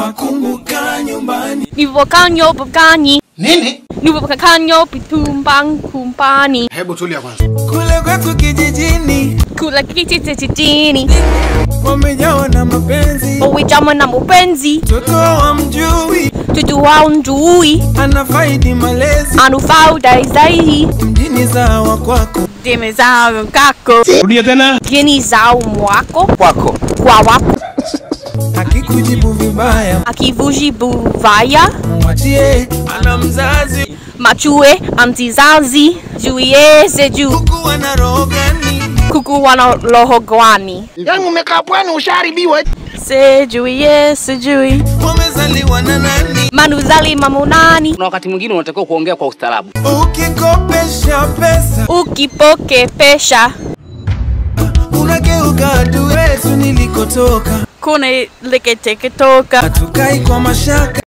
pakumbuka nyumbani. Nivokaa nyumbani. Nini? Nivokaa nyumbani kumbani. Hebu tulia kwanza. Kule kwetu kijijini Kula kijijini. wamejawa na mapenzi, Uwijama na mupenzi. mtoto wa mjui Tutu wao njui. anafaidi malezi Anufau daizai. mjini zawa kwako. Deme zao kako. Rudia tena. Gini zao mwako. Kwako. Kwa wako. Akikujibu vibaya Akivuji buvaya. mwachie, ana mzazi. Machue amtizazi. Juie seju. Huku ana roho gani? Kuku wana roho gwani. Yaani umekaa pwani ushaharibiwa. Sejuie sejui. Wamezaliwa na nani? Manuzali mamunani. Kuna wakati mwingine unatakiwa kuongea kwa ustaarabu. Ukikopesha pesa Ukipoke pesha. unageuka adui wetu nilikotoka, Kuna liketeke toka. hatukai kwa mashaka.